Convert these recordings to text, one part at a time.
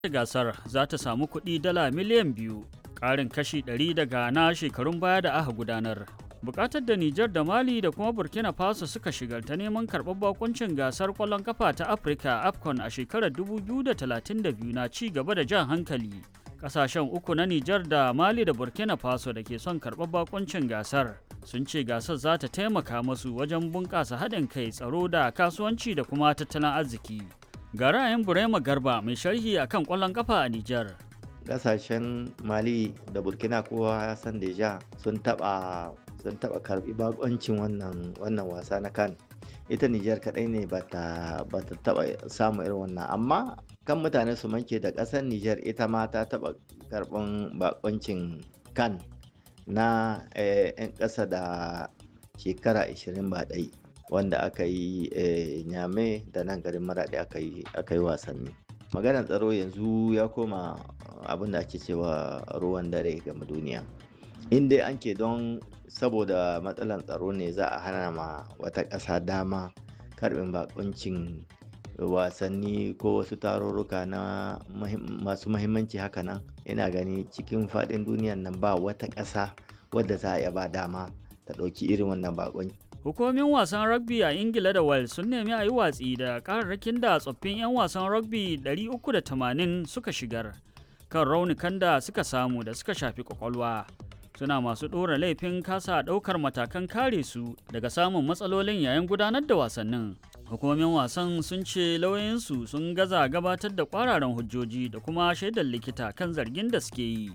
gasar za ta samu kuɗi dala miliyan biyu ƙarin kashi 100 daga na shekarun baya da aka gudanar bukatar da Nijar da Mali da kuma Burkina Faso suka shigar ta neman karɓar bakuncin gasar ƙwallon kafa ta Afirka AFCON a shekarar 2032 na ci gaba da jan hankali. Ƙasashen uku na Nijar da Mali da Burkina Faso da ke son karɓar bakuncin gasar sun ce gasar za ta taimaka masu wajen bunƙasa haɗin kai tsaro da kasuwanci da kuma tattalin arziki. Ga ra'ayin Burema Garba mai sharhi akan ƙwallon kafa a Nijar. Ƙasashen Mali da Burkina kowa ya san deja sun taɓa sun taɓa karɓi bakoncin wannan wannan wasa na kan ita Nijar kaɗai ne ba ta taɓa samu irin wannan amma kan mutane su manke da ƙasar Nijar ita ma ta taɓa karɓan bakoncin kan na 'yan ƙasa da shekara 20 ba ɗai wanda aka yi nyame da nan garin maraɗi aka yi wasanni maganar tsaro yanzu ya koma abin da ake cewa ruwan dare game duniya in dai an ke don saboda matsalar tsaro ne za a hana ma wata ƙasa dama karɓin bakuncin wasanni ko wasu tarurruka na masu mahimmanci haka nan ina gani cikin faɗin duniyan nan ba wata ƙasa wadda za a iya ba dama ta ɗauki irin wannan bakunci Hukumomin wasan rugby a Ingila da Wales sun nemi a yi watsi da kararrakin da tsoffin 'yan wasan rugby 380 suka shigar kan raunukan da suka samu da suka shafi kwakwalwa. Suna masu ɗora laifin kasa ɗaukar matakan kare su daga samun matsalolin yayin gudanar da wasannin. Hukumomin wasan sun ce lauyoyinsu sun gaza gabatar da kwararan hujjoji da kuma shaidar likita kan zargin da suke yi.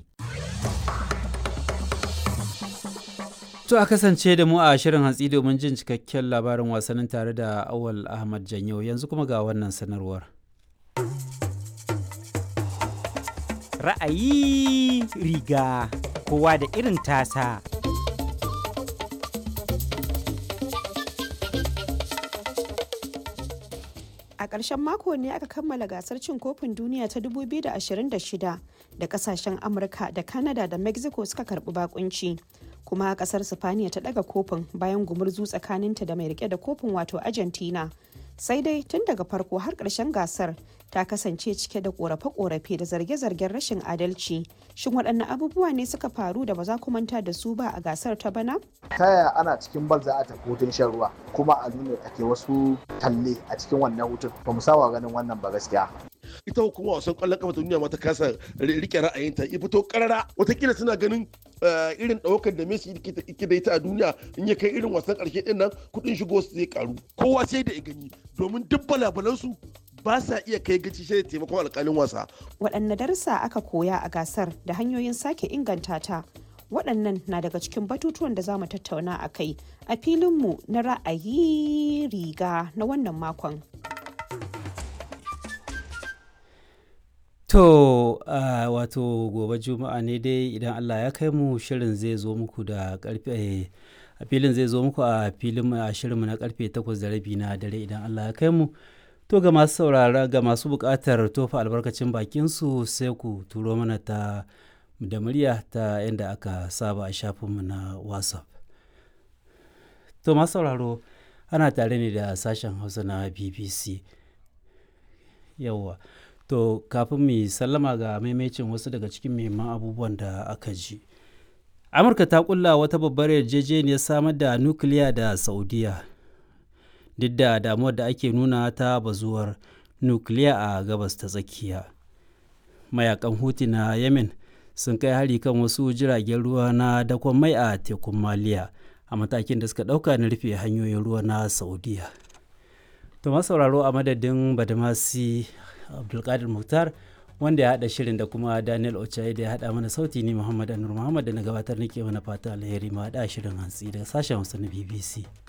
To a kasance da mu a shirin hantsi domin jin cikakken labarin wasannin tare da Awal Ahmad Janyo yanzu kuma ga wannan sanarwar. Ra'ayi riga kowa da irin tasa. A ƙarshen mako ne aka kammala gasar cin kofin duniya ta 2026 da kasashen Amurka da Canada da Mexico suka karɓi bakunci. kuma kasar sifaniya ta daga kofin bayan gumurzu tsakaninta da mai rike da kofin wato argentina sai dai tun daga farko har ƙarshen gasar ta kasance cike da korafe-korafe da zarge-zargen rashin adalci shin waɗanne abubuwa ne suka faru da ba za ku manta da su ba a gasar ta bana ta yaya ana cikin bal za a tafi hutun shan ruwa kuma a nuna ake wasu talle a cikin wannan hutun ba mu saba ganin wannan ba gaskiya ita hukuma wasan kwallon kafa ta duniya ma ta kasa rike ra'ayinta ya fito karara watakila suna ganin irin ɗaukar da Messi yake da ita a duniya in ya kai irin wasan ƙarshe ɗin nan kuɗin shigo su zai karu kowa sai da ya gani domin duk balabalansu ba sa iya kai gaci shi da taimakon alƙalin wasa. waɗanne darussa aka koya a gasar da hanyoyin sake inganta ta waɗannan na daga cikin batutuwan da za mu tattauna a kai a filinmu na ra'ayi riga na wannan makon. To uh, wato gobe juma'a ne dai idan Allah ya kai mu shirin zai zo muku da karfe a filin zai zo muku a filin a shirinmu na karfe 8 da rabi na dare idan Allah ya kai mu to ga masu saurara ga masu buƙatar tofa albarkacin bakin su sai ku turo mana ta da murya ta yadda aka saba a shafinmu na WhatsApp. To masu sauraro ana tare ne da sashen Hausa na BBC. Yawwa. To kafin mu sallama ga maimacin wasu daga cikin muhimman abubuwan da aka ji. Amurka ta kulla wata babbar yarjejeniyar samar da nukiliya da Saudiya. Duk da damuwar da ake nuna ta bazuwar nukiliya a gabas ta tsakiya. Mayakan Huti na Yemen sun kai hari kan wasu jiragen ruwa na dakon mai a tekun Maliya a matakin da suka ɗauka na rufe hanyoyin ruwa na Saudiya. To sauraro a madadin Badamasi abdulkadir muktar wanda ya haɗa shirin da kuma daniel ochaye da ya haɗa mana sauti ni muhammad anur muhammad da na gabatar nake mana fata alheri ma haɗa shirin hantsi daga sashen hausa na bbc